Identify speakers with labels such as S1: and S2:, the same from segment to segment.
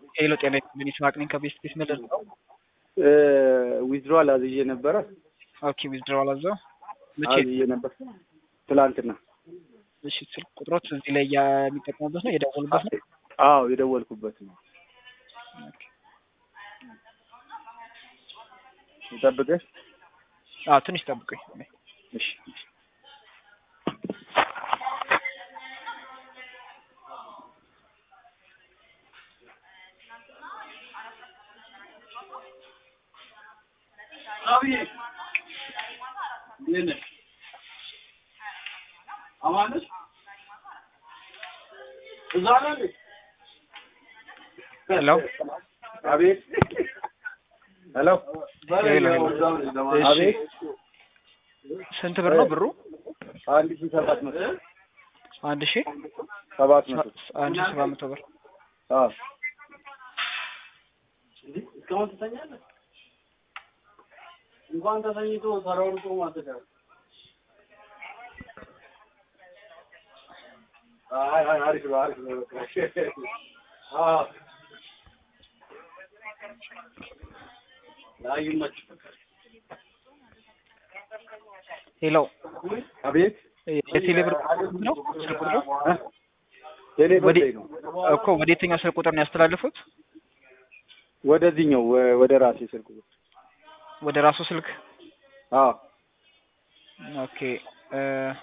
S1: ሄሎ ጤና ይስጥልኝ ይስሐቅ ነኝ ከቤስት ቤት ምድር ነው።
S2: ዊዝድሮዋል አዝዬ ነበረ።
S1: ኦኬ ዊዝድሮዋል አዘው መቼ?
S2: አዝዬ ነበር ትላንትና።
S1: እሺ ስልክ ቁጥሮት እዚህ ላይ የሚጠቀሙበት ነው የደወሉበት ነው።
S2: አዎ የደወልኩበት ነው።
S1: ኦኬ።
S2: ልጠብቅህ?
S1: አዎ ትንሽ ጠብቁኝ።
S2: እሺ
S1: ሄሎ
S2: አቤት። ሄሎ
S1: ሄሎ ሄሎ። እሺ
S2: አቤት።
S1: ስንት ብር ነው ብሩ?
S2: አንድ ሺህ ሰባት መቶ
S1: አንድ ሺህ
S2: ሰባት መቶ
S1: አንድ ሺህ ሰባት መቶ ብር
S2: አዎ
S3: እስካሁን ትተኛለህ? እንኳን ተተኝቶ ተሯሩጦ ማተዳል።
S2: አይ አይ አሪፍ ነው አሪፍ ነው። አዎ
S3: አይ ይመችህ።
S1: ሄሎ
S2: አቤት።
S1: የቴሌ ብር ነው ስልክ ቁጥሩ
S2: ቴሌ ብር
S1: ወደ
S2: ላይ ነው
S1: እኮ ወደ የትኛው ስልክ ቁጥር ነው ያስተላለፉት?
S2: ወደዚህኛው ወ- ወደ ራሴ ስልክ ቁጥር
S1: ወደ ራሱ ስልክ
S2: አዎ
S1: ኦኬ እ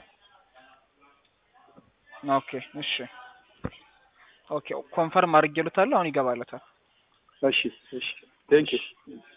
S1: ኦኬ እሺ ኦኬ ኮንፈርም አድርጌሉታለሁ። አሁን ይገባለታል።
S2: እሺ እሺ ቴንክ ዩ